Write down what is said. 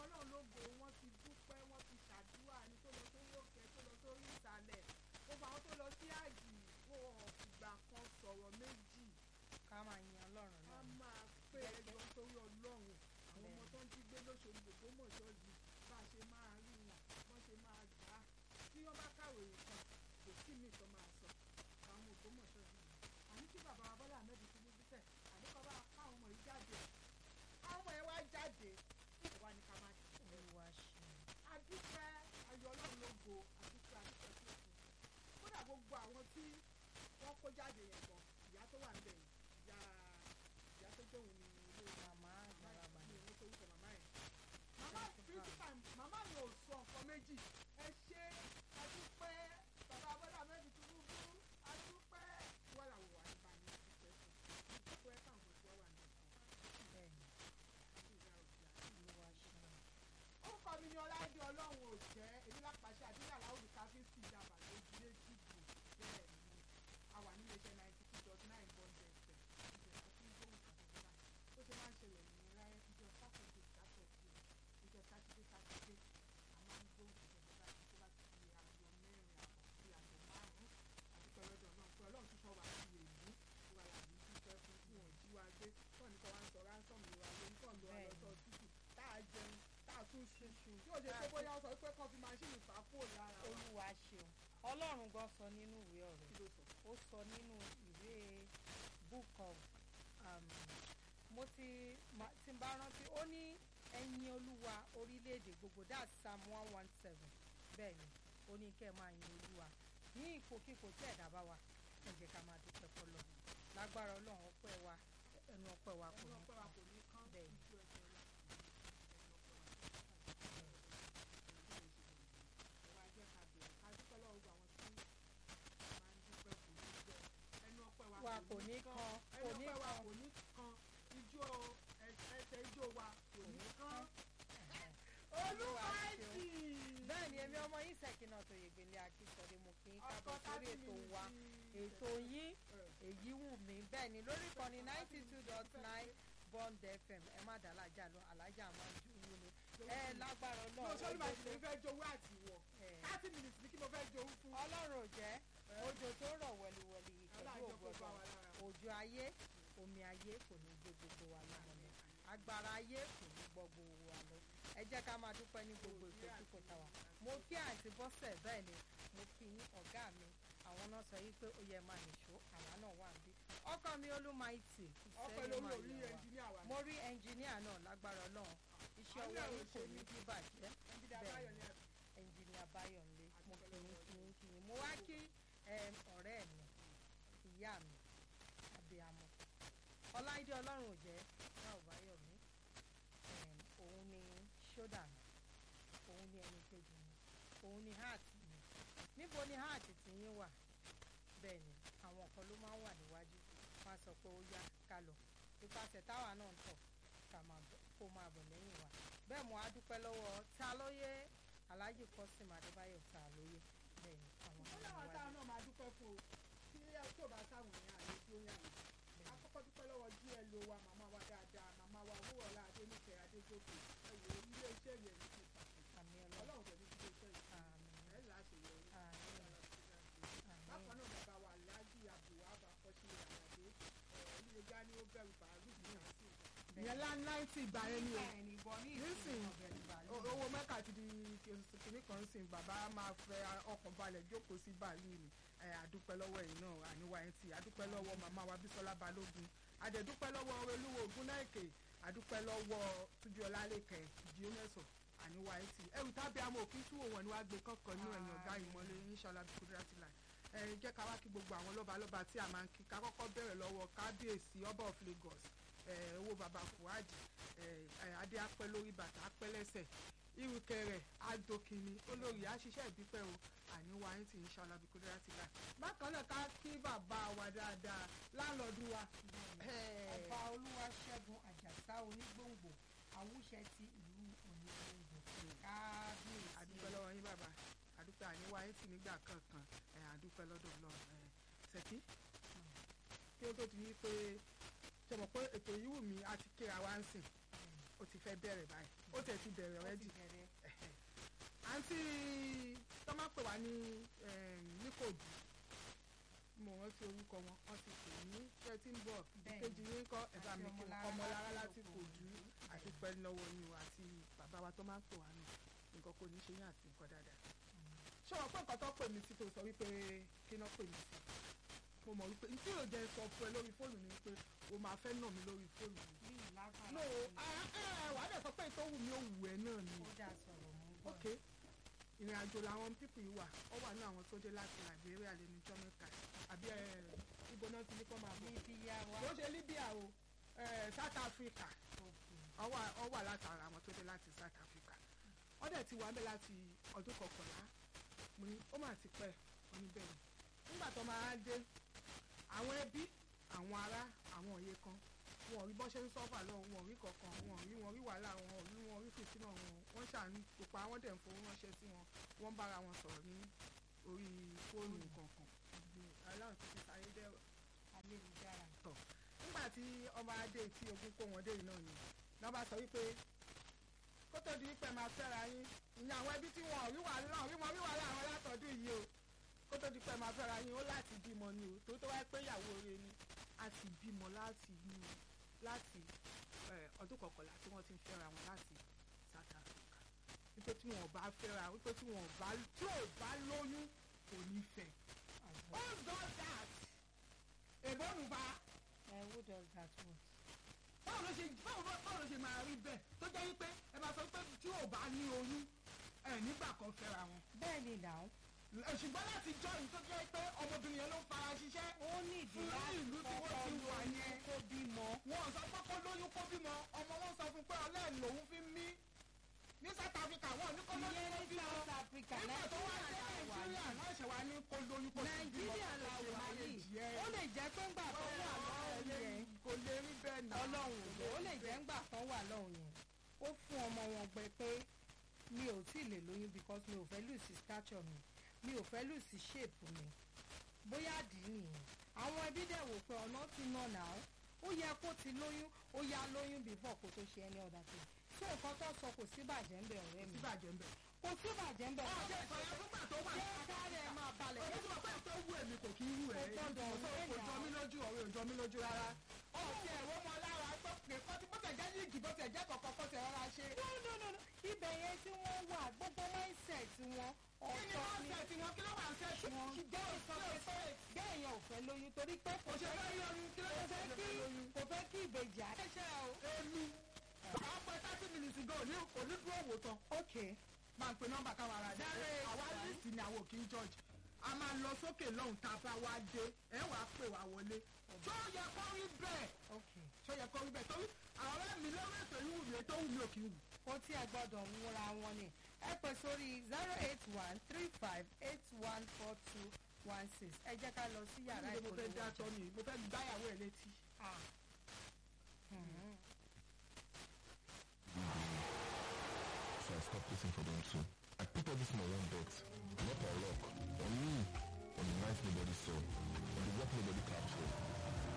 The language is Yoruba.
ọlọ́run lógo wọ́n ti dúpẹ́ wọ́n ti ṣàdúrà ní tó lọ sórí òkè tó lọ sórí ìsàlẹ̀ gbogbo àwọn tó lọ sí àjì wọn ò fìgbà kan sọ̀rọ̀ méjì ká máa yin ọlọ́run a náà máa pé ẹjọ́ torí ọlọ́run àwọn ọmọ tó ń jí gbé lóṣooṣù Ògbómọ̀ṣọ́ yìí bá a ṣe máa rí wọn wọ́n ṣe máa gbà á tí wọ́n bá kàwé nǹkan kò sí mi tó máa sọ àwọn Ògbómọ̀ṣọ́ yìí àní kí bàbá wa Bọ́lá Ahmed Tinubu tẹ̀ àní kọ́ bá káwọn ọmọ yìí jáde káwọn ọmọ yẹn wá jáde ìwà ni ká máa ṣe olúwa ṣe adúpẹ́ ayọ̀ ọlọ́run lógo adúpẹ́ adúpẹ́ sí òkun kódà gbogbo àwọn tí wọ́n kó jáde yẹn gan ìyá tó wà níbẹ̀ yìí ìyá ìyá tó jẹ́ òun ní ilé màmá àgbàlagbà ní ni ìwé tó wúkọ màmá yẹn màmá principal màmá yẹn ò sọ nǹkan méjì ẹ ṣe adúpẹ́ bàbá Bọ́lá Ahmed Tinubu adúpẹ́ wọ́n làwọn wà nípa ní adúpẹ́ fún adúpẹ́ káwọn ọmọ tí wọ́n wà nípa bẹ́ẹ̀ ni olúwa ṣe orúkọ mi ni ọláìdé ọlọ́run ò jẹ́ èmi lápàṣẹ àdúrà láwùjọ káfíń sí ìjàmbá lójú méjì bò bẹ́ẹ̀ ni a wà nílé iṣẹ́ ninety two dot nine bond fm ìjẹ́ àti gbóhùn kàtàkùn náà ó ṣe máa ń ṣẹlẹ̀ ní ráyẹ ìjọ sátọ̀dé sátọ̀dé ìjọ sátidé sátidé a máa ń gbóhùn kàtàkùn náà tó bá ti di aago mẹ́rin àbọ̀ sí aago márùn-ún àti pẹ̀lọ́dọ̀ náà pé ọlọ́run tún sọ wà sí èlú wà láàbí dúpẹ́ fún tí wọ́n jí wa gbé tọ́ ní kọ́ wá ń sọ ránsọ̀mù wa ló ń tọ̀ lọ Bẹ́ẹ̀ni. lọ́sọ̀ tútù tá a jẹun tá a tún ṣe yóò ṣe pé bóyá ó sọ pé kọ́ fi máṣíìnì fà á kúrò lára wa olúwa ṣeun ọlọ́run gan sọ nínú ìwé ọ̀rọ̀ kí ló sọ. ó sọ nínú ìwé book of um, mo ti ma- tí n bá rántí ó ní ẹ̀yin olúwa orílẹ̀-èdè gbogbo that's psalm one one seven bẹ́ẹ̀ ni ó ní kẹ́ ẹ máa yin olúwa ní ipòkípò tí ẹ̀dá bá wà ẹ jẹ́ ká máa dúpẹ́ fọlọ́ lágbára ọlọ́run ọpẹ́ wa ẹnu ọpẹ́ wa kò ẹnu ní ọpẹ́ wa kò ní kán Bẹ́ẹ̀. ojú ẹsẹ̀ wa ẹwà jẹ́ ká bẹ̀rẹ̀ ká dúpẹ́ lọ́wọ́ gbogbo àwọn tí máa ń dúpẹ́ kò ní gbẹ ẹnu ọpẹ́ wa Wa kò ní kan, kò ẹnu ní ọpẹ́ wa kan. kò ní kan ijó ẹsẹ̀ ijó wa kò ní kan Olúwa olúwàjì bẹ́ẹ̀ ni èmi ọmọ yín sẹ́kìnà tó yègbélé akíntọ́dé mo kí n kábọ̀ Ọkọ sórí tábìlì ètò wa ti ètò yín èyí wù mí bẹ́ẹ̀ ni lórí ìkànnì ninety two dot nine bond fm ẹ má dá alájà lọ alájà máa ń ju yín ni ẹ lágbára mo ọlọ́run sọ́ni bá ó ti dé- lè fẹ́ jowó àtiwọ̀ ẹ̀, thirty minutes ní kí mo fẹ́ jowó fún. ọlọ́run ò jẹ́ òjò tó rọ̀ wẹ̀lìwẹ̀lì pẹ̀lú Aláàjọ kó bá ògbọ́dọ̀ wa lára mu. òjò ayé omi ayé kò ní gbé gbogbo wa lọ́mọ lọ agbára ayé kò ní gbọ́ gbogbo wa lọ ẹ jẹ́ ká máa dúpẹ́ ní gbogbo ìkójúkò táwa mo kí àǹtí bọ́sẹ̀ bẹ́ẹ̀ ni mo kí yín ọ̀gá mi àwọn náà sọ yìí pé ó yẹ máa nìṣó àwa náà wà níbí ọkọ mi olúmaìtì ọpẹ́ ìsẹ́yìn lórí máa orí yẹ wa ẹnjìníà wa mo rí ẹnjìníà náà lágbára ọlọ́run iṣẹ́ Àwọn ọwọ́ náà ò yín kò ṣe ní ní bí bàjẹ́ ẹnjìníà bẹ́ẹ̀ báyọ̀ ni ní àbí. ẹnjìníà báyọ̀nlé mo kì í kì í kì í mo wá kí em, ọ̀rẹ́ mi ìyá mi abiyamọ ọláìdé ọlọ́run ò jẹ́ náà báyọ̀mí em, òun ni ṣódà mi òun ni ẹni kejì mi òun ni heart mi níbo ni heart ti yín wà bẹ́ẹ̀ ni àwọn kan ló máa ń wà níwájú wọn á sọ pé ó yá ká lọ ipasẹ̀ táwa náà ń tọ̀ ká máa bọ̀ kó máa bọ̀ lẹ́yìn wa bẹ́ẹ̀ mo á dúpẹ́ lọ́wọ́ ta lóye alhaji kọ́sìm adébáyọ̀ ta lóye bẹ́ẹ̀ ni àwọn ó ọmọ láwọn níwájú táwọn náà máa dúpẹ́ fún o tí tí ò bá sáwọn èèyàn àlè tí ó yàn wọ́n. akọ́kọ́ dúpẹ́ lọ́wọ́ glo wa màmá wa dáadáa màmá wa owóọ̀lá adéníkẹ́ adéjókòó ẹ wò ó ilé iṣẹ́ yẹn ní kíkà àmì ọlọ́run ọlọ́run tẹ̀lé ilé iṣẹ́ yìí àmì ẹ̀ láṣeyọrí àmì bákan náà bàbá wa alhaji abdulwahab akọ́ṣílẹ̀ àyàdé oníyẹgá ni ó bẹ̀rù bàálù ní àǹtí ìyẹn láńláńtì ìgbà yẹn ni o nísìnyí o- owó mẹ́ka ti di kìnní kan sìn bàbá máa fẹ́ ọkàn balẹ̀ jókòó sí bàálù ni ẹ, àdúpẹ́ lọ́wọ́ ẹ̀yin náà àníwá ẹ̀ tì àdúpẹ́ lọ́wọ́ màmá wa bísọ́lá balógun àdẹ̀dúpẹ́ lọ́wọ́ olúwo ògúnnáìkè àdúpẹ́ lọ́wọ́ túnjú ọlálẹ́kẹ̀ jíọ́mẹ́sọ̀ àníwá ẹ̀ tì ẹ̀rù tábí amọ̀ òkú tú òwò ni wàá gbé kọ́kọ́ nínú ẹ̀yìn ọ̀gá ìmọ̀lẹ́ inṣàlá bíkúdúrátì láì ẹ jẹ́ ká wá kí gbogbo àwọn lọ́balọ́ba tí a máa ń kí ká kọ́kọ́ bẹ̀rẹ̀ lọ́wọ́ kábíyèsí ọba of Lagos ẹ, owó baba Fuadi ẹ, ẹ, adé apẹ́ lórí bàtà apẹ́ lẹ́sẹ̀ irukẹrẹ adokini olórí àṣìṣe ìbípẹ́ o àníwá yín ti ń ṣọlá bí kúndúrà ti là. bákan náà ká kí bàbá wa dáadáa láńlọ́ọ̀dù wa. ọba olúwaṣẹ́gun àjàsá onígbòǹgbò àwùṣẹ ti ìlú onígbòǹgbò kábíyèsí àdúpẹ́ lọ́wọ́ yín bàbá àdúpẹ́ àníwá yín ti nígbà kankan ẹ, àdúpẹ́ lọ́dọ̀ Ọlọ́run ẹ, ṣèkí kí ó tó ti yí pé ṣe mọ̀ pé ètò yìí wù mí àti kíra wá ń sìn ó ó ti fẹ́ bẹ̀rẹ̀ báyìí ó tẹ̀ ti bẹ̀rẹ̀ ó rẹ́dì ti bẹ̀rẹ̀ àǹtí tọ́mọ́ pè wá ní níkòdù mo rántí orúkọ wọn wọ́n ti pè ní ṣé ẹ ti ń bọ̀ Bẹ́ẹ̀ni. ìkejì yín kọ́ ẹ̀bá Àti mi kí Ọmọlára ọmọlára láti láti kòdù àti pẹ́ẹ́lú lọ́wọ́ yín o àti bàbá wa tó máa ń pè wá nù nǹkan kò ní ṣe yín àti nǹkan dáadáa ṣé wọn pé nǹkan tó pè mí sí tó sọ wípé kí náà pè mí sí mo mọ̀ wípé tí yóò jẹ́ sọ fún ẹ lórí fóònù ni pé o máa fẹ́ nà mí lórí fóònù mi bí ìlágbára no wàá dẹ̀ sọ pé tó wù mí ó wù ẹ́ náà ni ó dà sọ̀rọ̀ mú bọ̀ ok ìrìn àjò làwọn pípì yìí wà ó wà ní àwọn tó dé láti Liberia lẹ́nu ijọ́ mẹ́ta àbí ẹ, ibo náà ti ní kọ́ máa bọ̀ níbi yá wa kò ṣe Libya o ẹ, South Africa òkè ó wà ó wà látara àwọn tó dé láti South Africa wọ́n dẹ̀ ti wà ń bẹ̀ láti ọdún kọkànlá mo ní ó mà ti pẹ́ wọ́n ní bẹ́ẹ̀ ni nígbà tó máa dé àwọn ẹbí àwọn ará àwọn òye kan wọn ò rí bọ́ ṣe ń sọ́fà lọ wọn ò rí kankan wọn ò rí wọn rí wàhálà wọn ò rí wọn rí fìtínà wọn wọ́n ṣàánú pupa wọ́n dẹ̀ ń fowó ránṣẹ́ sí wọn wọ́n ń bára wọn sọ̀rọ̀ ní orí fóònù kankan aláwọ̀ tó ti sáré dẹ́rọ̀ ayélujára tọ̀ nígbà tí ọba adé tí ogun kó wọn dé yìí náà ni náà bá sọ wípé kó tó di wípé máa fẹ́ra yín ìyẹn àwọn ẹbí tí wọn ò rí wàhálà rí wọn rí wàhálà àwọn látọ̀dún yìí o kó tó di pé máa fẹ́ra yín ó láti bímọ ni o tó tó wáyé pé ìyàwó rẹ̀ ni a ti bímọ láti inú láti eh, ọdún kọkànlá tí wọ́n ti ń fẹ́ra wọn láti South Africa wípé tí wọn ò bá fẹ́ra wípé tí wọn ò bá tí ò bá lóyún kò ní fẹ́ àgbọ̀ who does that èbó nù bá ẹ who does that one báwo ló ṣe báwo ló báwo ló ṣe máa rí bẹ́ẹ̀ tó jẹ́ wípé ẹ máa sọ pé tí ò bá ní oyún ẹ nígbà kan fẹ́ra wọn. bẹ́ẹ̀ ni now Ẹ, ṣùgbọ́n láti jọ yìí tó jẹ́ pé ọmọbìnrin yẹn ló ń fara ṣiṣẹ́. ó nídìí Fún láti ìlú tí wọ́n kọ́kọ́ ti wà lóyún yẹn. kó bímọ wọn ò sọ pé kó lóyún kó bímọ ọmọ wọn sọ fún pé ọlẹ́ẹ̀ lòun fi ń mí. ní South Africa wọn ò ní kó lóyún ìyẹn kó ní bímọ. South Africa nígbà tó wá dé Nàìjíríà la wà Nàìjíríà náà ṣe wá ní kó lóyún kó sì bímọ. Nàìjíríà la kó sì wà máa lè yìí jẹ́. ó lè jẹ́ pé ńgbà tó wà lọ́hùn yẹn kò lè rí bẹ́ẹ̀ náà. ọlọ́run òjò ó lè jẹ́ ńgbà kan wà lọ́hùn yẹn ó fún ọmọ wọn gbẹ pé mi ò tí ì lè lóyún because mi ò fẹ́ lùsì stature mi mi ò fẹ́ lùsì shape mi bóyá dì í nìyẹn àwọn ẹbí dẹ̀ wò pé ọ̀nà ti nà náà ó yẹ kó ti lóyún ó yá lóyún before kó tó ṣe ẹni ọ̀dà tó so nǹkan tó sọ kò sí bàjẹ́ ń bẹ̀ ọ̀rẹ́ mi síbàjẹ́ ń bẹ̀. kò sí bàjẹ́ ń bẹ̀ ọ̀jẹ̀ ìsọ̀yà fúngbà tó wà jẹ́ káàrẹ̀ ẹ̀ máa balẹ̀ Èyí tí mo pẹ́ tó wù èmi kò kí ń wù ẹ́. Kò gbọdọ̀ wù ẹ́ Kò náà. jọ mí lójú ọ̀rẹ́ ò jọ mí lójú rárá. Ọ̀sẹ̀ ẹ̀rọ mọ lára tó pè kọ́ tí bọ́tẹ̀ jẹ́ yíìgì bọ́tẹ̀ jẹ́ kọ̀ọ̀kan kó tẹ̀ rọra ṣe. no no no no ibẹ̀ yẹn tí wọ́n wà gbogbo mindset wọn Kí ni ọ̀tọ̀ wọ́n ni ṣe tí wọ́n kí ló wà ń ṣe tí wọn wọ́n bẹ́ẹ̀ sọ pé bẹ́ẹ̀ yẹn ò fẹ́ lóyún torí pé kò kò ṣe fẹ́ fẹ́ rí oyún kí ló kò ṣe fẹ́ fẹ́ kí lóyún. kò fẹ́ kí ìbejì àṣẹ o. Èmi àwọn pẹ́ thirty minutes ago ní onídùú òwò tán. ok Máa ń pe nọ́mbà káwa ara dé. Zero eight Àwa one. lísì ni àwọn òkè ń judge. A máa lọ sókè lọ́hùn tá a bá wá dé. Ẹ wàá pè wá wọlé. Tó yẹ kó rí bẹ́ẹ̀. ok Tó yẹ kó rí bẹ́ẹ̀. Torí àwọn ọ̀rẹ́ mi lórí ètò yìí wù mí tó wù mí ò kì í wù. kó tí ẹ gbọ́dọ̀ múra wọn ni ẹ pè sórí zero eight one three five eight one four two one six ẹ jẹ́ ká lọ sí yàrá Mo fẹ́ ìpolówó dá ọjà. tọ́ mi, mo fẹ́ gbáyàwó ẹ̀ létí. Ah. Mhm. so I stopped waiting for them too. I put everything on one bet, not on luck, on me, on the night nobody saw, on the work nobody captured.